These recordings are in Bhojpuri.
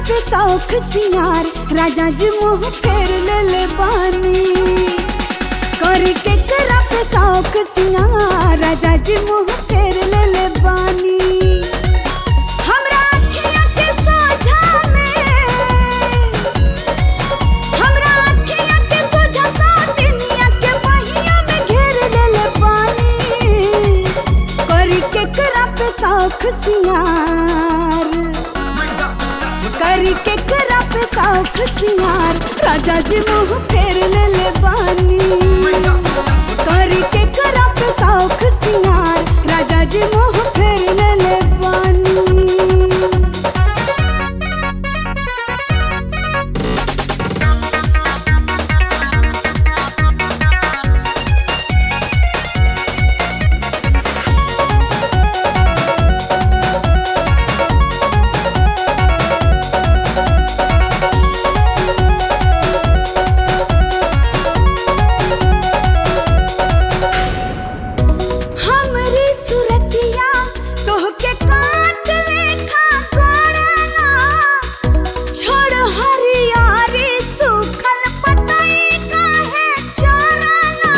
पे शौख सिंगार राजा जी मुँह फेर ले ले बानी करी के करा पे शौख सिंगार राजा जी मुँह फेर ले ले बानी हमरा अखियाँ के सोझा में हमरा अखियाँ के सोझा सातिनिया के बहिया में घेर ले ले बानी करी के करा पे शौख सिंगार करी के करा पे शौख सिंगार राजा जी मुँह फेर ले ले बानी करी के करा पे शौख सिंगार राजा जी मुँह फेर ले ले बानी हमरी सुरतिया तोहके काट लेखा कोड़ना छोड़ हरियारी सूखल पतई काहे चोरना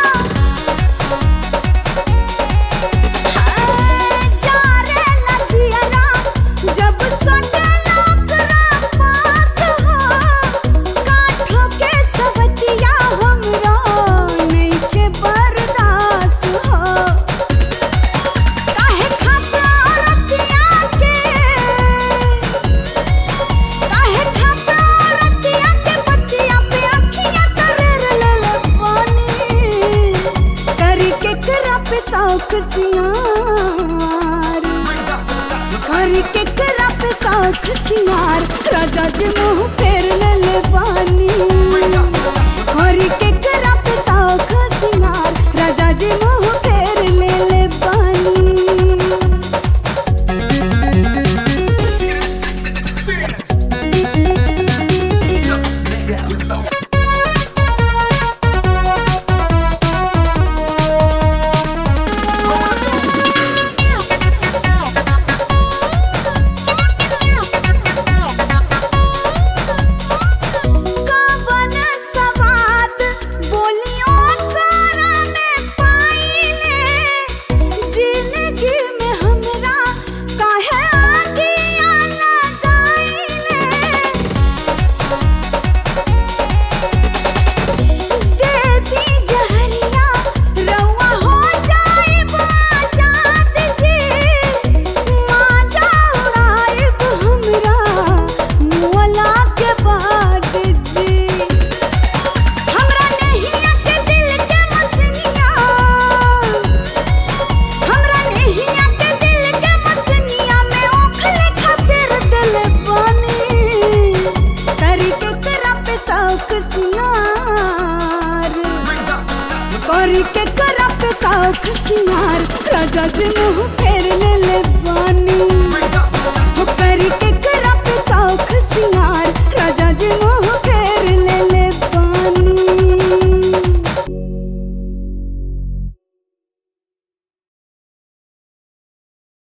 हाय जा रे लजियरा जब सटला ओकरा पास हो काठों के सवतिया हमरा नइखे बर्दाश्त हो काहे खासा रतिया के काहे खासा रतिया के बतिया पे अखियां तरेर ले ले पानी करी के करा पे शौख सिंगार करी के करा पे शौख सिंगार राजा जी मुँह फेर ले ले पानी करी के करा पे शौख सिंगार राजा जी मुँह फेर ले ले पानी कवन सवाद बोलियों तोरा में पाइले जिंदगी में हमरा काहे आगिया लगाइले दे दी जहरिया रउआ हो जाइब आजाद जी माजा उड़ाइब हमरा मुअला के बाद जी हमरा नहिया के दिल के मसनिया हमरा नहिया के दिल के मसनिया में ओखले खातिर दिल बनी करी के करा पे शौक सिंगार करी के करा पे शौक सिंगार राजा जी मुँह